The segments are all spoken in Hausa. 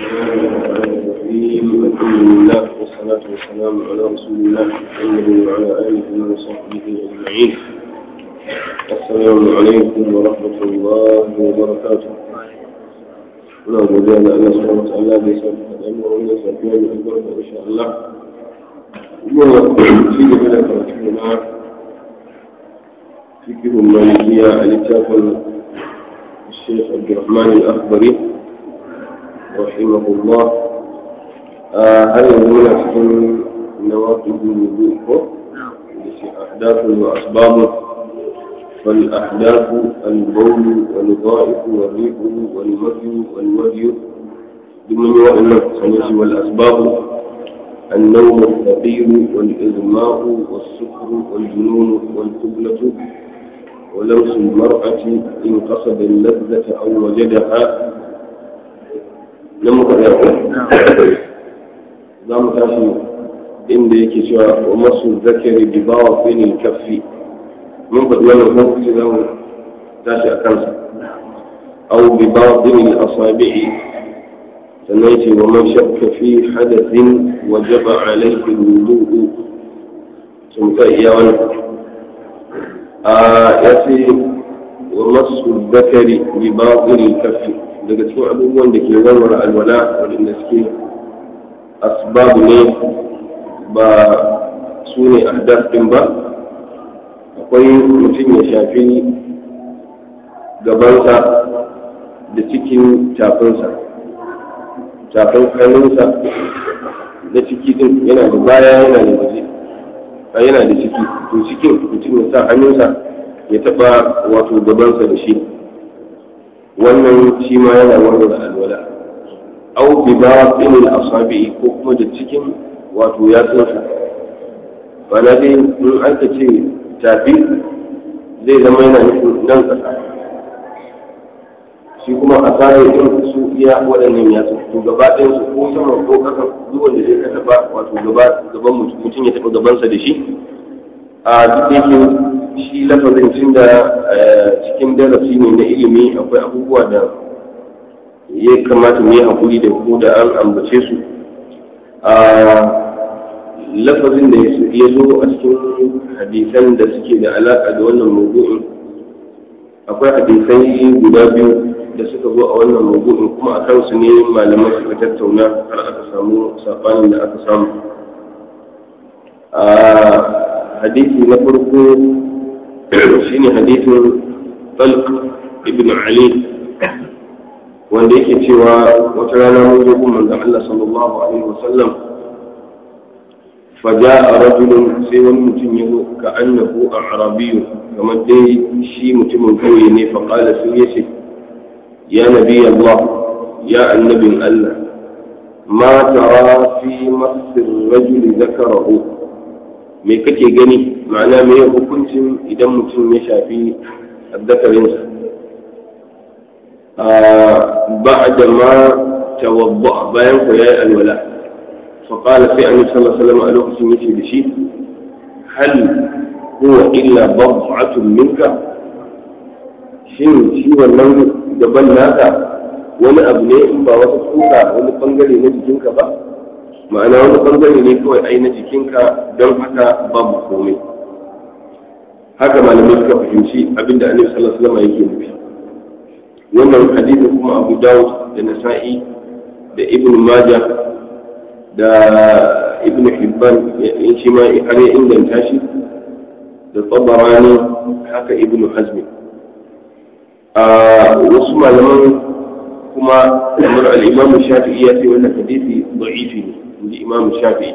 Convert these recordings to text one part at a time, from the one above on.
الحمد لله والصلاة والسلام على رسول الله محمد وعلى آله وصحبه أجمعين السلام عليكم ورحمة الله وبركاته muna godiya da Allah subhanahu wa ta'ala da ya sa ka da mu wannan safiya da albarka insha Allah kuma ci gaba da karatu na fiqh malikiya a littafin الشيخ عبد الرحمن الأخضري رحمه الله هل يهمنا في نواقض الوضوء أحداث وأسباب فالأحداث البول والغائط والريح والمذي والودي ضمن النفس والأسباب النوم الثقيل والإغماء والسكر والجنون والقبلة ولمس المرأة إن قصد اللذة أو وجدها لم يقول za mu tashi inda yake cewa wa masu zakari bi bawa finin kaffi mun faɗi wannan hukunci za mu tashi a kansa au bi bawa finin asabi'i sannan ce wa man shakka fi hadathin wajaba alaihi wudu'u sun ka iya wannan a ya ce wa masu zakari bi bawa finin kaffi daga cikin abubuwan da ke warware alwala waɗanda suke asbabu ne ba su ne ahdas din ba akwai mutum ya shafi gabansa da cikin tafinsa tafin hannunsa da ciki din yana da baya yana da waje a yana da ciki to cikin mutum ya sa hannunsa ya taba wato gabansa da shi wannan shi ma yana warware alwala au bi batin al-asabi ko kuma da cikin wato ya tsosa bana dai in an ka ce tafi zai zama yana nufin nan kasa shi kuma a tsarin din su iya waɗannan ya to gaba ɗayan su ko sama ko ƙasa duk wanda zai ka taɓa wato gaba gaban mutum ya taɓa gabansa da shi a duk da yake shi lafazin tun da cikin darasi ne na ilimi akwai abubuwa da ya kamata mu yi haƙuri da ko da an ambace su a lafazin da ya zo a cikin hadisan da suke da alaƙa da wannan mawdu'in akwai hadisai guda biyu da suka zo a wannan mawdu'in kuma a kansu ne malamai suka tattauna har aka samu saɓanin da aka samu a hadisi na farko shine hadisin talq ibn ali wanda yake cewa wata rana mun zo kuma manzon Allah sallallahu alaihi wasallam faja'a rajulun sai wani mutum ya zo ka annahu a'rabiyyu kamar dai shi mutumin kauye ne fa qala sai yace ya nabi Allah ya annabin Allah ma tara fi masir rajuli zakarahu me kake gani ma'ana me hukuncin idan mutum ya shafi azzakarinsa بعد ما توضأ بيان فيا الولاء فقال في النبي صلى الله عليه وسلم ألوك سميتي بشيء هل هو إلا بضعة منك shin shi wannan gaban naka wani abu ne in ba wata tsoka wani bangare na jikinka ba ma'ana wani bangare ne kawai ai na jikinka don haka babu komai haka malamai suka fahimci abinda annabi sallallahu alaihi wasallam yake nufi wannan hadisi kuma abu dawud da nasa'i da ibn maja da ibn hibban in shi ma har ya inganta shi da tsabarani haka ibn hazmi a wasu malaman kuma kamar al'imamu shafi'i ya ce wannan hadisi da'ifi ne inji imamu shafi'i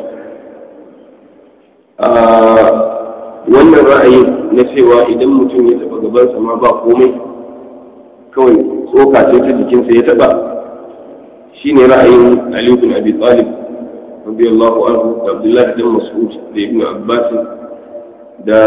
wannan ra'ayi na cewa idan mutum ya taɓa gabansa ma ba komai kawai tsoka ce ta jikinsa ya taba shi ne ra'ayin Ali bin Abi Talib radiyallahu anhu da Abdullahi bin Mas'ud da Ibn Abbas da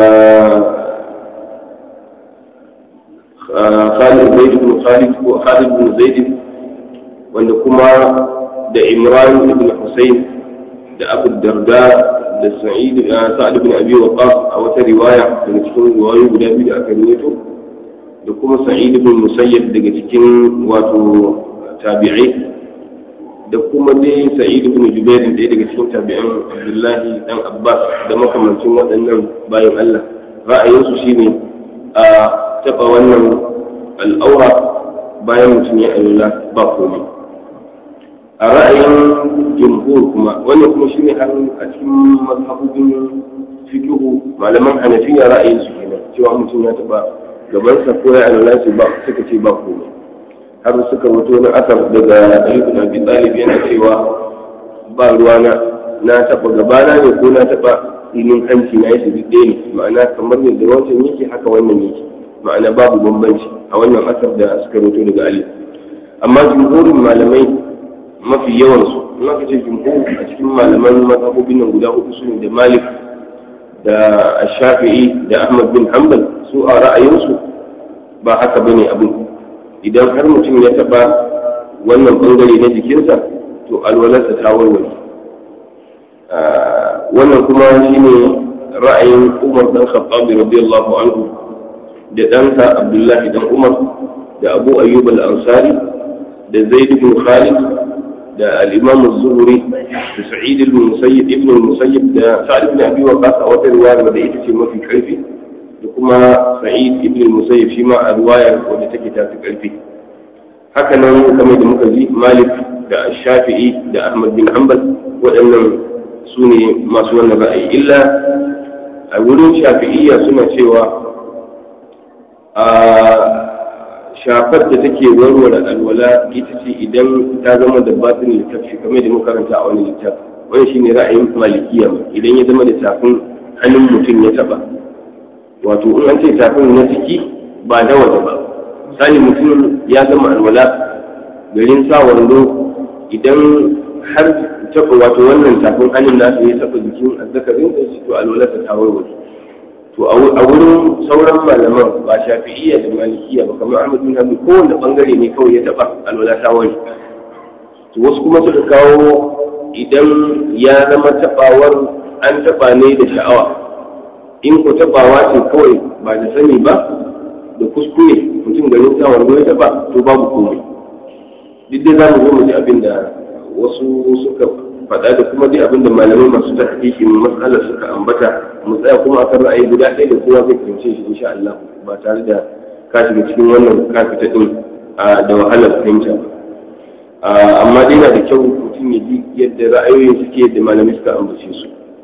Khalid Zaid bin Khalid ko Khalid bin Zaid wanda kuma da Imran ibn Husayn da Abu Darda da Sa'id Sa'ad bin Abi Waqqas a wata riwaya daga cikin riwayoyi guda biyu da aka rawaito da kuma sa'id ibn musayyib daga cikin wato tabi'ai da kuma dai sa'id ibn jubair da daga cikin tabi'an abdullahi dan abbas da makamancin waɗannan bayan allah ra'ayinsu shine a taɓa wannan al'aura bayan mutum ya alula ba komai a ra'ayin jumhur kuma wannan kuma shine har a cikin mazhabubin fikihu malaman hanafiya ra'ayinsu kenan cewa mutum ya taɓa gabansa ko ya alula ba suka ce ba komai har suka mutu wani asar daga ayyukan abi talib yana cewa ba ruwa na na taba gabana ne ko na taba inin hanci na yake duk ɗaya ne ma'ana kamar yadda wancan yake haka wannan yake ma'ana babu bambanci a wannan asar da suka mutu daga ali amma jumhurin malamai mafi yawan su in aka ce jumhur a cikin malaman mazhabobin nan guda hudu su ne da malik da shafi'i da ahmad bin hanbal su a ra'ayinsu ba haka bane abin idan har mutum ya taɓa wannan ɓangare na jikinsa to alwalarsa ta warware wannan kuma shine ra'ayin umar dan khattabi radiyallahu anhu da ɗansa abdullahi dan umar da abu ayyub al-ansari da zaid ibn khalid da al-imam az-zuhri da sa'id ibn musayyib ibn musayyib da sa'id ibn abi waqas a wata riwaya da ita ce mafi karfi da kuma sa'id ibn musayyib shi ma a riwayar wanda take tafi karfi haka nan kamar da muka ji malik da shafi'i da ahmad bin hanbal waɗannan su ne masu wannan ra'ayi illa a wurin shafi'iyya suna cewa a shafar da take warware alwala ita ce idan ta zama da batin littafi kamar da muka karanta a wani littafi wani shine ra'ayin malikiya idan ya zama da tafin hannun mutum ya taba wato in an ce tafin na ciki ba da waje ba misali mutum ya gama alwala garin sa wando idan har taba wato wannan tafin hannun nasa ya taba jikin azzakarin da shi to alwala ta ta warware to a wurin sauran malaman ba shafi'iyya da malikiya ba kamar ahmad bin hanbal kowanne bangare ne kawai ya taba alwala ta wani to wasu kuma suka kawo idan ya zama tabawar an taba ne da sha'awa in ku tabawa ce kawai ba da sani ba da kuskure mutum garin sa wando ya taba to babu komai duk dai za mu zo mu ji abin da wasu suka faɗa da kuma dai abin da malamai masu ta hakiki matsalar suka ambata mu tsaya kuma akan ra'ayi guda ɗaya da kowa zai fahimce shi insha Allah ba tare da ka shiga cikin wannan kafita din da wahalar fahimta ba amma dai na da kyau mutum ya ji yadda ra'ayoyin suke yadda malamai suka ambace su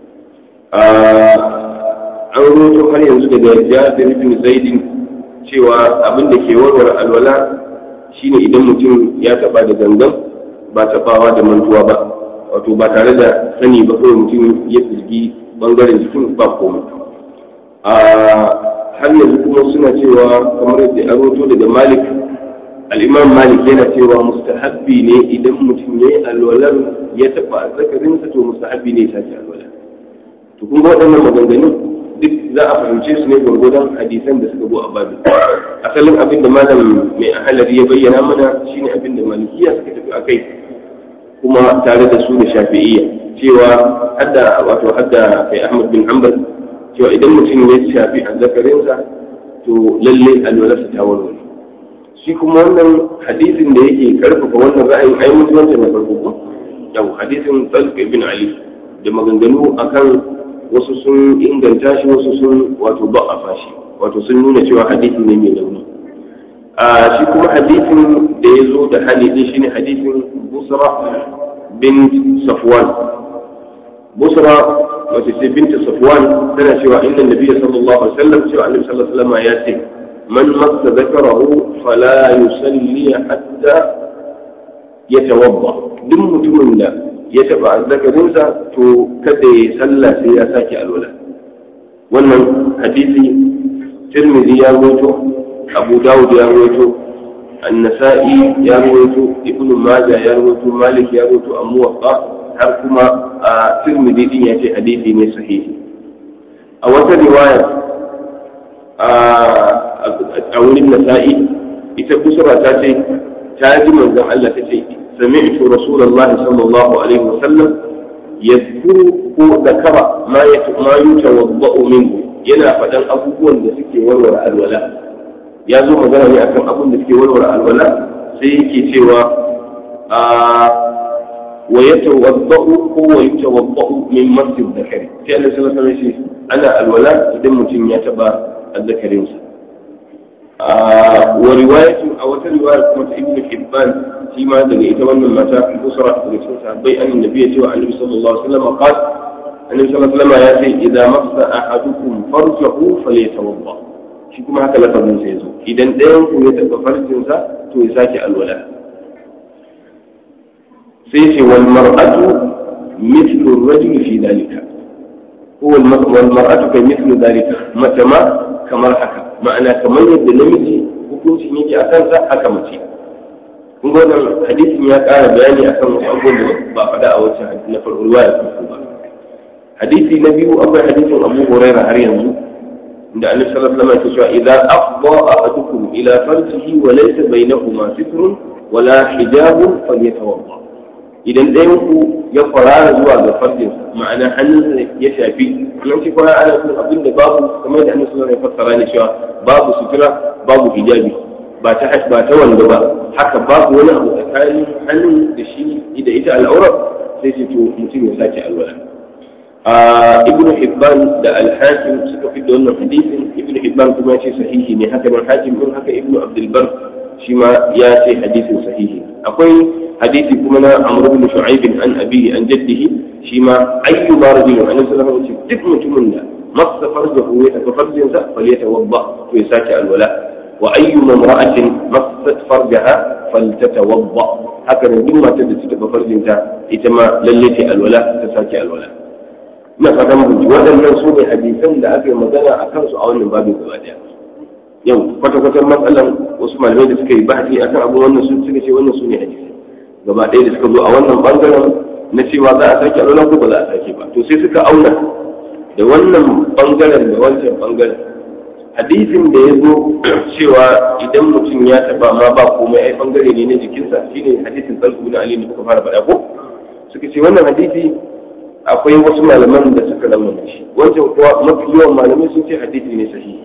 an roto har yanzu daga jabir bin zaidin cewa abin da ke warware alwala shine idan mutum ya taba da gangan ba tabawa da mantuwa ba wato ba tare da sani ba kawai mutum ya firgi bangaren jikin ba komai a har yanzu kuma suna cewa kamar yadda an roto daga malik al'imam malik yana cewa mustahabbi ne idan mutum ya yi alwalar ya taba zakarinsa to mustahabbi ne ya sake alwalar to kun ga waɗannan maganganun duk za a fahimce su ne gwargwadon hadisan da suka zo a babin asalin abin da malam mai ahalari ya bayyana mana shine abin da malikiya suka tafi a kai kuma tare da su da shafi'iyya cewa hadda wato hadda kai ahmad bin hanbal cewa idan mutum ya shafi azzakarinsa to lalle alwalarsa ta warware shi kuma wannan hadisin da yake karfafa wannan ra'ayin ai mutuwanta na farko ko yau hadisin talq ibn ali da maganganu akan wasu sun inganta shi wasu sun wato ba'afa shi wato sun nuna cewa hadisi ne mai launi a shi kuma hadisin da ya zo da hali din shine hadisin busra bin safwan busra wace ce binta safwan tana cewa inna nabiyya sallallahu alaihi wasallam cewa annabi sallallahu alaihi wasallam ya ce man massa zakarahu fala yusalli hatta yatawadda duk mutumin da ya taba zakarinsa to kada ya sallah sai ya sake alwala wannan hadisi tirmidhi ya rawaito abu dawud ya rawaito an-nasa'i ya rawaito ibn majah ya rawaito malik ya rawaito amwaqa har kuma a tirmidhi din ya ce hadisi ne sahihi a wata riwaya a wurin nasa'i ita kusura ta ce ta ji manzon Allah ta ce سمعت رسول الله صلى الله عليه وسلم يذكر ذكر ما ما يتوضا منه yana faɗan abubuwan da suke warware alwala ya zo magana ne akan abun da suke warware alwala sai yake cewa a wa yatawaddau ko wa yatawaddau min masjid zakari sai Allah sallallahu alaihi wasallam ana alwala idan mutum ya taba azzakarinsa wa riwayatu a wata riwaya kuma ta ibnu hibban shi ma daga ita wannan mata usra daga cikin sahabbai annabi ya ce wa annabi sallallahu alaihi wasallam qala annabi sallallahu alaihi wasallam ya ce idza massa ahadukum farjahu falyatawadda shi kuma haka lafazin sa yazo idan ɗayan ku ya taba farjin sa to ya sake alwala sai ce wal mar'atu mithlu ar-rajuli fi dalika ko wal mar'atu kai mithlu dalika mace ma kamar haka ma'ana kamar yadda namiji hukuncin yake a kansa haka mace kun ga wannan hadisin ya ƙara bayani akan wasu abubuwan da ba faɗa a wancan hadisi na farko ruwaya farko ba hadisi na biyu akwai hadisin Abu Hurairah har yanzu inda Annabi sallallahu alaihi wasallam ya ce idza afdha ahadukum ila farjihi wa laysa bainahuma sitrun wala hijabun falyatawadda idan ɗayan ku ya kwarara zuwa ga farjin ma'ana hannunsa ya shafi nan ce kwarara ana son abin da babu kamar da Annabi sallallahu alaihi wasallam ya fassara ne cewa babu sutura babu hijabi ba ta ba ta wanda ba haka babu wani abu tsakanin hannun da shi da ita al'aurar sai ce to mutum ya sake alwala ibnu hibban da al-hakim suka fi da wannan hadisin ibnu hibban kuma ya ce sahihi ne haka nan hakim din haka ibnu abdul bar shi ma ya ce hadisin sahihi akwai hadisi kuma na amr ibn shu'aib an abihi an jaddihi shi ma ayyu marjin annabi sallallahu alaihi wasallam duk mutumin da masa farjahu ya tafi farjinsa falyatawadda to ya sake alwala wa ayyu mamra'atin masat farjaha faltatawadda haka nan duk matar da ta tafi farjinta ita ma lalle ta alwala ta sake alwala ina fatan mun ji waɗannan su ne hadisan da aka yi magana a kansu a wannan babin gaba daya yau kwata-kwatan matsalan wasu malamai da suka yi bahasi akan abin wannan sun suka ce wannan su ne hadisai gaba ɗaya da suka zo a wannan bangaren na cewa za a sake alwala ko ba za a sake ba to sai suka auna da wannan bangaren da wancan bangaren hadisin da ya zo cewa idan mutum ya taba ma ba komai ai bangare ne na jikinsa shine hadisin talq bin ali da kuka fara faɗa ko suka ce wannan hadisi akwai wasu malaman da suka lamuna shi wancan kuwa mafi yawan malamai sun ce hadisi ne sahihi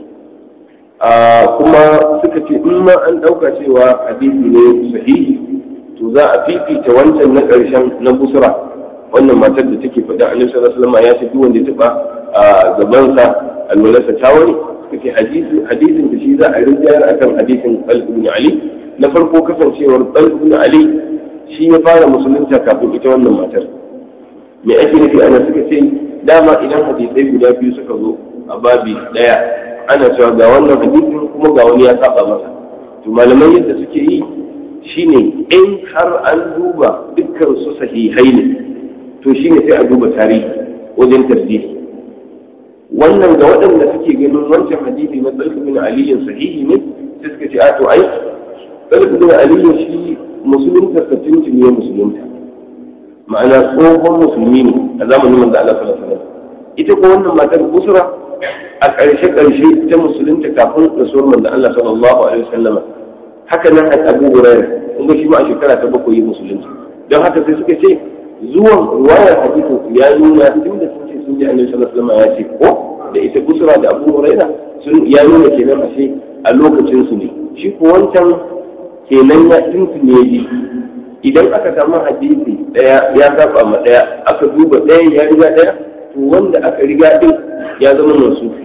kuma suka ce in ma an ɗauka cewa hadisi ne sahihi to za a fifita wancan na ƙarshen na busra wannan matar da take faɗa annabi sallallahu alaihi wasallam ya ce duk wanda ya taba a gabansa alwalarsa ta wani suka ce hadisin da shi za a rinjayar akan hadisin Talib ibn Ali na farko kasancewar Talib ibn Ali shi ya fara musulunta kafin ita wannan matar me ake nufi ana suka ce dama idan hadisai guda biyu suka zo a babi daya ana cewa ga wannan hadisin kuma ga wani ya saba masa to malaman yadda suke yi shine in har an duba dukkan su sahihai ne to shine sai a duba tarihi wajen tarjihi wannan ga waɗanda suke ganin wancan hadisi na tsarki bin aliyin sahihi ne sai suka ce a to ai tsarki bin aliyin shi musulunta sa tuntuni ya musulunta ma'ana tsohon musulmi ne a zamanin manzo Allah sallallahu alaihi wasallam ita ko wannan matar busra a ƙarshe ƙarshe ta musulunta kafin rasuwar manzo Allah sallallahu alaihi wasallam haka nan a Abu Hurairah kun ga shi ma a shekara ta bakwai ya musulunta don haka sai suka ce zuwan ruwayar hadisin ya nuna tunda sun ce sun ji annabi sallallahu alaihi wasallam ya ce ko da ita busra da Abu Hurairah sun ya nuna kenan ashe a lokacin su ne shi ko wancan kenan ya tuntune ji idan aka samu hadisi daya ya saba ma daya aka duba ɗayan ya riga daya to wanda aka riga din ya zama mansufi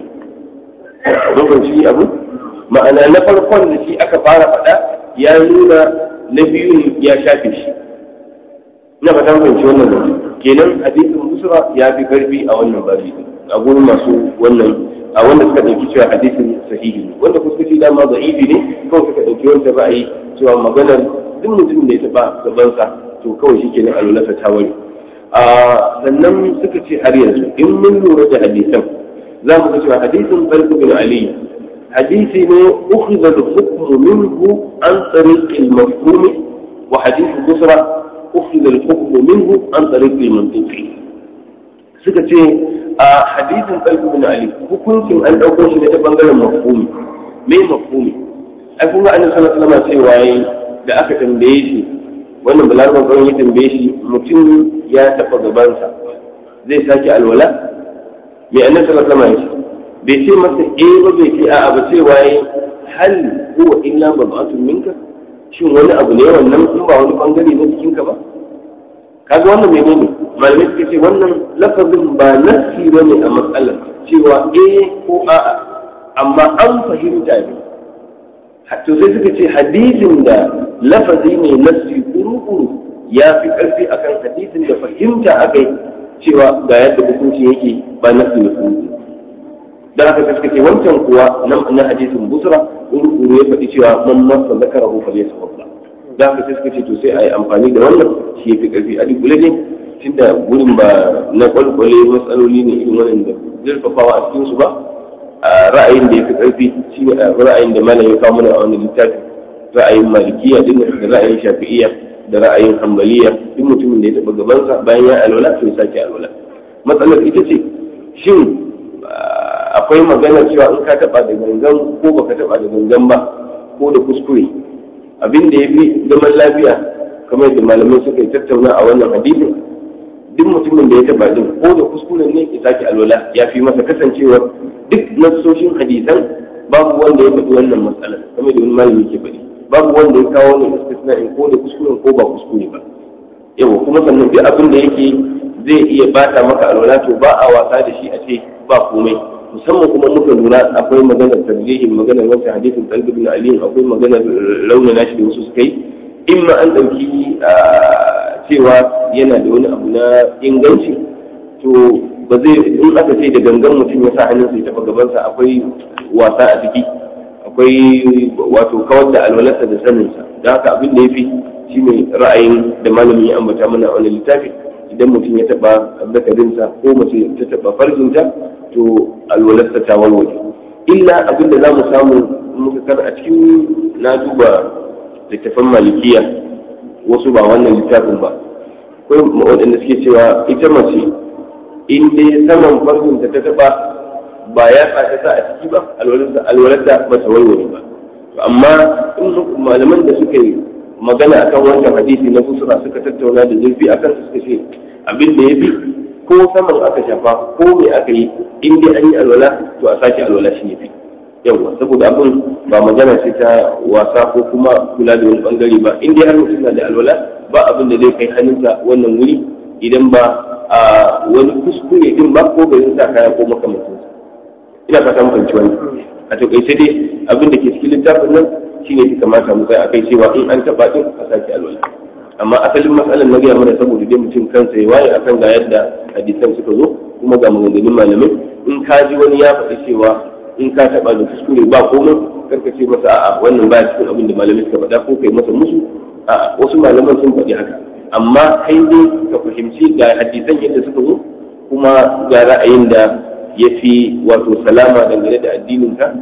mun shi abu ma'ana na farkon da shi aka fara faɗa ya nuna na biyun ya shafe shi ina fata fahimci wannan zance kenan hadisin busra ya fi karfi a wannan babi a gurin masu wannan a wanda suka ɗauki cewa hadisin sahihi ne wanda kuma suka ce dama da'ifi ne kawai suka ɗauki wancan ra'ayi cewa maganar duk mutum da ya taɓa gabansa to kawai shi kenan alulasa ta wari sannan suka ce har yanzu in mun lura da hadisan za mu ga cewa hadisin Talib bin Ali hadisi ne ukhidha al-hukm minhu an tariq al-mafhum wa hadith Busra ukhidha al-hukm minhu an tariq al-mantuq suka ce a hadisin Talib bin Ali hukuncin an dauko shi ne ta bangaren mafhumi me mafhumi ai kun ga annabi sallallahu alaihi wasallam cewa yayi da aka tambaye shi wannan balarabar kawai ya tambaye shi mutum ya taɓa gabansa zai sake alwala mai annan sallallahu alaihi wasallam bai ce masa eh ba bai ce a'a ba ce waye hal huwa illa bad'atun minka shin wani abu ne wannan in ba wani bangare na jikinka ba kaga wannan menene malamai suka ce wannan lafazin ba nassi bane a matsalar cewa eh ko a'a amma an fahimta ne to sai suka ce hadisin da lafazi ne nassi kuru-kuru ya fi ƙarfi akan hadisin da fahimta aka yi cewa ga yadda hukunci yake ba nassi ne kuru da haka suka ce wancan kuwa na hadisin busra kuru-kuru ya faɗi cewa man masa zakara ko fale sa da haka sai suka ce to sai a yi amfani da wannan shi ya fi ƙarfi a duk ne tunda gurin ba na kwalkwale matsaloli ne irin wannan da zurfafawa a cikinsu ba ra'ayin da ya fi ƙarfi shi ne ra'ayin da malam ya kawo mana a wani littafi ra'ayin malikiya din da ra'ayin shafi'iyya da ra'ayin hambaliya duk mutumin da ya taɓa gabansa bayan ya alwala to ya sake alwala matsalar ita ce shin akwai magana cewa in ka taɓa da gangan ko baka taɓa da gangan ba ko da kuskure abin da ya fi zaman lafiya kamar yadda malamai suka yi tattauna a wannan hadisin duk mutumin da ya taba din ko da kuskuren ne ya sake alwala ya fi masa kasancewar duk nassoshin hadisan babu wanda ya faɗi wannan matsalar kamar da wani malami ke faɗi babu wanda ya kawo ne istisna in ko da kuskuren ko ba kuskure ba yawa kuma sannan duk abin da yake zai iya bata maka alwala to ba a wasa da shi a ce ba komai musamman kuma muka lura akwai maganar tarjihin maganar wancan hadisin talib bin ali akwai maganar raunana shi da wasu suka yi in ma an ɗauki cewa yana da wani abu na inganci to ba zai in aka ce da gangan mutum ya sa hannunsa ya taɓa gabansa akwai wasa a ciki akwai wato kawar da alwalarsa da saninsa da haka abin da ya fi shi ne ra'ayin da malami ya ambata mana a wani littafi idan mutum ya taɓa zakarinsa ko mace ta taɓa farjinta to alwalarsa ta walwale illa abin da za mu samu muka kar a cikin na duba littafan malikiya wasu ba wannan littafin ba akwai waɗanda suke cewa ita mace in dai saman farkonta ta taɓa ba ya sa ta sa a ciki ba alwalarta ba ta warware ba amma in malaman da suka yi magana akan wancan hadisi na busra suka tattauna da zurfi akan su suka ce abin da ya fi ko saman aka shafa ko me aka yi in dai an yi alwala to a sake alwala shi ya fi yawa saboda abin ba magana ce ta wasa ko kuma kula da wani bangare ba in dai har mutum na da alwala ba abin da zai kai hannunsa wannan wuri idan ba a wani kuskure din ba ko bai sa kaya ko makamantin ina fata mu fahimci wani a takaice dai abin da ke cikin littafin nan shine ya kamata mu kai akai cewa in an taba din a sake alwala amma asalin matsalar na gaya mana saboda dai mutum kansa ya waye akan ga yadda hadisan suka zo kuma ga maganganun malamai in ka ji wani ya faɗi cewa in ka taɓa da kuskure ba komai karka ce masa a'a wannan baya cikin abin da malamai suka faɗa ko kai masa musu a'a wasu malaman sun faɗi haka amma kai dai ka fahimci ga hadisan yadda suka zo kuma ga ra'ayin da ya fi wato salama dangane da addinin ka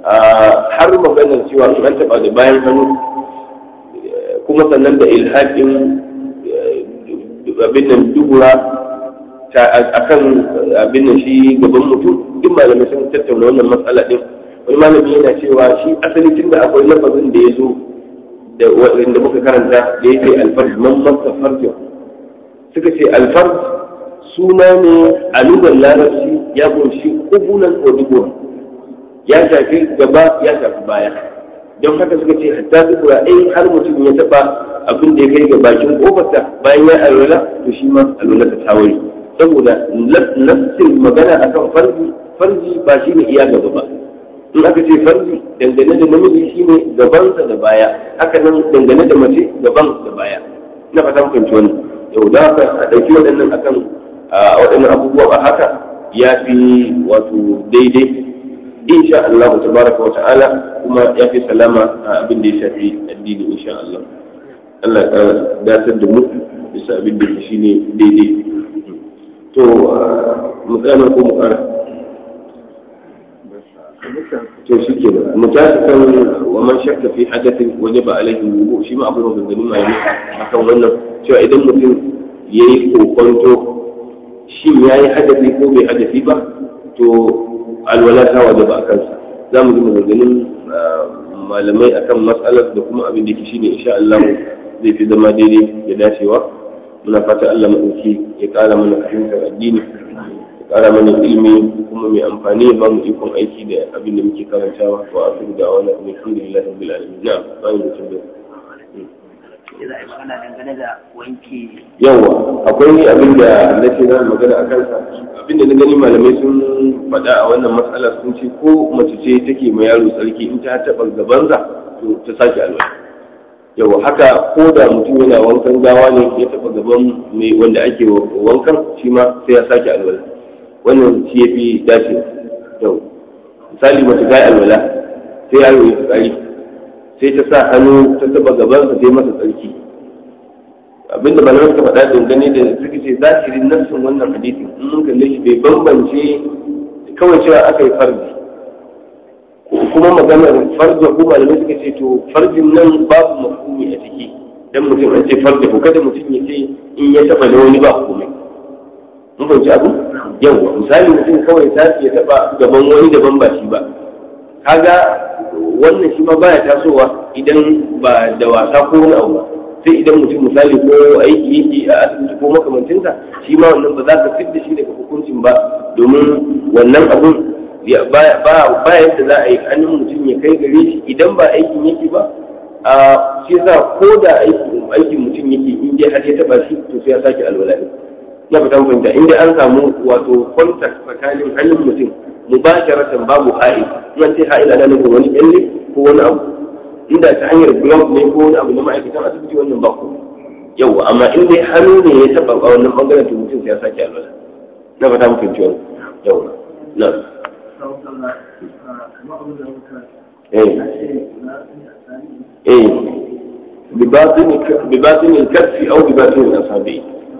har maganar cewa in an taɓa da bayan hannu kuma sannan da ilhaƙin abin nan dubura akan abin nan shi gaban mutum duk malamai sun tattauna wannan matsala din wani malami yana cewa shi asali tun da akwai lafazin da ya zo da wanda muka karanta da ya ce alfarj man masa farjin suka ce alfarj suna ne a lugar larabci ya kunshi kubulan ko dubura ya shafi gaba ya shafi baya don haka suka ce hatta dubura in har mutum ya taba abin da ya kai ga bakin kofarsa bayan ya alwala to shi ma alwala ta tawari saboda nassin magana akan farji farji ba shi ne iya gaba ba in aka ce farji dangane da namiji shi ne gabansa da baya haka nan dangane da mace gaban da baya ina fata fahimci wani yau da haka a ɗauki waɗannan akan waɗannan abubuwa ba haka ya fi wato daidai insha Allah tabaraka wa ta'ala kuma ya fi salama a abin da ya shafi addini insha Allah Allah ya datar da mu bisa abin da shi ne daidai to mu tsaya ko mu kara to shi ke mu tashi kan wa man shakka fi hadathin wajaba alaihi wudu shi ma akwai maganganun malami akan wannan cewa idan mutum yayi kokonto shin yayi hadathi ko bai hadathi ba to alwala ta wajaba a kansa za mu ji maganganun malamai akan matsalar da kuma abin da ke shine insha Allah zai fi zama daidai da dacewa muna fata Allah maɗauki ya ƙara mana fahimtar addini ya ƙara mana ilimi kuma mai amfani ya bamu ikon aiki da abin da muke karantawa wa asiru da wani alhamdulillah rabbil alamin na bayan mutum da ce za a yi magana dangane da wanke yawa akwai abin da na ce na magana a kansa abin da na gani malamai sun faɗa a wannan matsala sun ce ko mace ce take ma yaro tsarki in ta taɓa gabansa to ta sake alwala yawa haka ko da mutum yana wankan gawa ne ya taɓa gaban mai wanda ake wankan shi ma sai ya sake alwala wannan shi ya fi dace yau misali mace ta yi alwala sai yaro ya tsari sai ta sa hannu ta taɓa gabansa sai masa tsarki abinda malamai suka faɗa dangane da suka ce zahirin nassin wannan hadisin in mun kalle shi bai bambance kawai cewa aka yi farji kuma maganar farja ko malamai suka ce to farjin nan babu mafhumi a ciki dan mutum an ce farja ko kada mutum ya ce in ya taba da wani ba komai mun fahimci abu yawa misali mutum kawai ta ya taba gaban wani daban ba shi ba kaga wannan shi ma baya tasowa idan ba da wasa ko wani abu ba sai idan mutum misali ko aiki yake a asibiti ko makamancinsa shi ma wannan ba za ka fidda shi daga hukuncin ba domin wannan abun ba yadda za a yi hannun mutum ya kai gare shi idan ba aikin yake ba a shi yasa ko da aikin mutum yake in dai har ya taba shi to sai ya sake alwala ne na fata fahimta in dai an samu wato contact tsakanin hannun mutum mubasharatan babu ha'il in ce ha'il ana nufin wani kyalle ko wani abu inda ta hanyar blog ne ko wani abu na ma'aikatan asibiti wannan ba ku yau amma in dai hannu ne ya taba a wannan bangaren to mutum sai ya sake alwala na fata mu fahimci wannan yau na eh eh بباطن بباطن الكف او بباطن الاصابع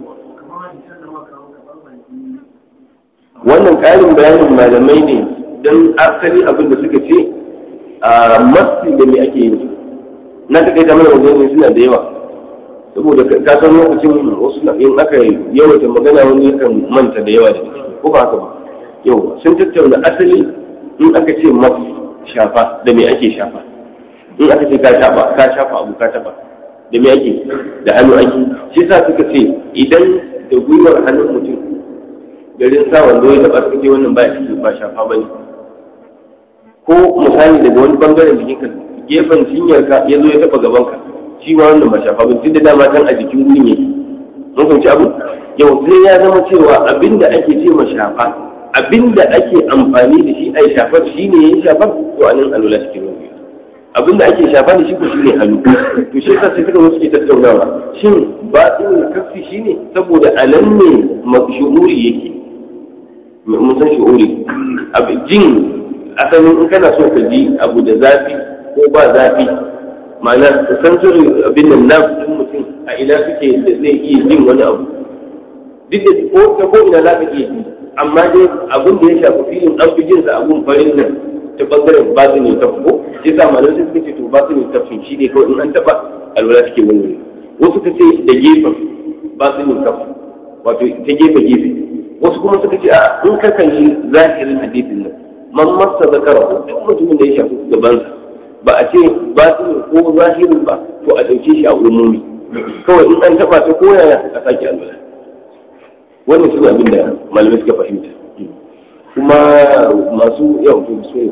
wannan ƙarin bayanin malamai ne don asali abin da suka ce a masu da me ake yin na ta kai kamar wajen suna da yawa saboda ka san lokacin wasu in aka yawaita magana wani yakan manta da yawa da ciki ko ba haka ba yau sun tattauna asali in aka ce masu shafa da me ake shafa in aka ce ka shafa ka shafa abu ka taba da me ake da hannu ake shi sa suka ce idan da gwiwar hannun mutum garin sa wando ya taba suka ce wannan ba shi ba shafa bane ko misali daga wani bangaren jikinka gefen cinyarka ya zo ya taba gabanka shi ma wannan ba shafa ba tun da dama kan a jikin gurin yake mun fahimci abu yau sai ya zama cewa abinda ake ce ma shafa abinda ake amfani da shi ai shafar shi ne yayin shafar to anan alwala cikin ruwa abinda ake shafa da shi ko shine hannu to shi yasa sai suka zo suke tattaunawa shin batin kafi shine saboda anan ne shuhuri yake mun san shuhuri jin asalin in kana so ka ji abu da zafi ko ba zafi ma'ana san sirri abin nan na ɗin mutum a ina suke da zai iya jin wani abu duk da ko ta ko ina za ka iya ji amma dai abin da ya shafi filin an fi jinsa abun farin nan ta bangaren batinin kaf ko shi sa malam sai suka ce to batinin kafin shi ne kawai in an taba alwala take wani wasu ka ce da gefen batinin kaf wato ta gefe gefe wasu kuma suka ce a in ka kalli zahirin hadisin nan man masa zakara duk mutumin da ya shafi gabansa ba a ce batinin ko zahirin ba to a ɗauke shi a umumi kawai in an taba ta koyaya a sake alwala wannan shi abin da malamai suka fahimta kuma masu yau to su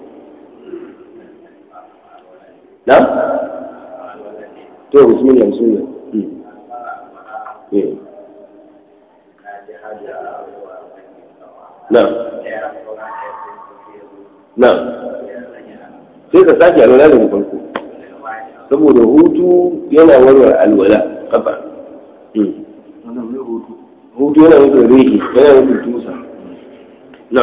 na to bismillah bismillah na na sai ka sake alwala daga farko saboda hutu yana warware alwala kafa hutu yana nufin rihi yana nufin tusa na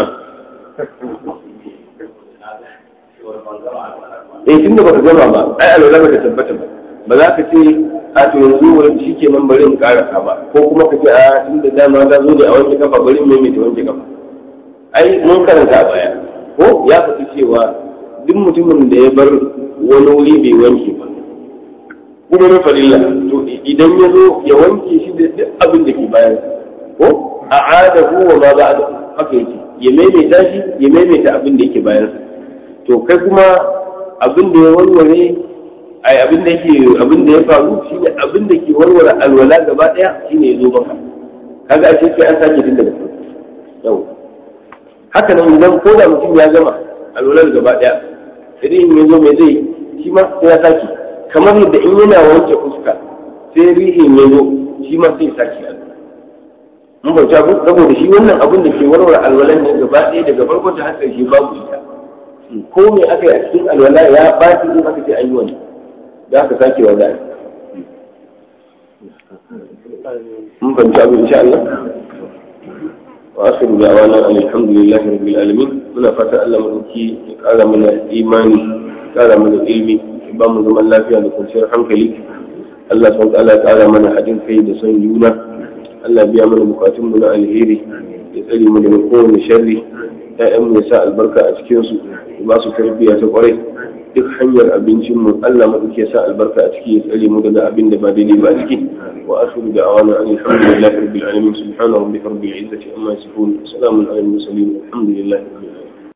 eh tunda baka gama ba ai alwala baka tabbata ba ba za ka ce a to yanzu wani shi ke nan bari in karasa ba ko kuma ka ce a tunda dama ta zo ne a wanke kafa bari in maimaita wanke kafa ai mun karanta a baya ko ya faɗi cewa duk mutumin da ya bar wani wuri bai wanke ba kuma na farilla to idan ya zo ya wanke shi da duk abin da ke bayan ko a ada wa ma ba haka yake ya maimaita shi ya maimaita abin da yake bayan to kai kuma abin da ya warware ai abin da yake abin da ya faru shine abin da ke warware alwala gaba daya shine ya zo maka kaga a sai an sake tun daga farko yau haka nan idan ko da mutum ya gama alwalar gaba daya idan ya zo mai zai shi ma sai ya sake kamar yadda in yana wanke fuska sai rihin ya zo shi ma sai sake alwala mun bauta ko saboda shi wannan abin da ke warware alwalan ne gaba ɗaya daga farkon ta har ƙarshe babu ita ko me aka yi a cikin alwala ya ɓaci in aka ce an yi wani da aka sake wa za'a mun fahimci abin insha Allah wa akhiru da'wana alhamdulillahi rabbil alamin muna fata Allah madauki ya kara mana imani ya kara mana ilmi ya ba mu zaman lafiya da kwanciyar hankali Allah subhanahu wa ta'ala ya kara mana haɗin kai da son juna Allah biya mana bukatun mu na alheri ya tsare mu daga kowane sharri ƴaƴan mu ya sa albarka a cikin su ya ba su tarbiyya ta kwarai duk hanyar abincin mu Allah madauki ya sa albarka a ciki ya tsare mu daga abin da ba daidai ba a ciki wa akhiru da'wana alhamdulillahi rabbil alamin subhana rabbika rabbil izzati amma yasifun salamun alal mursalin alhamdulillahi rabbil alamin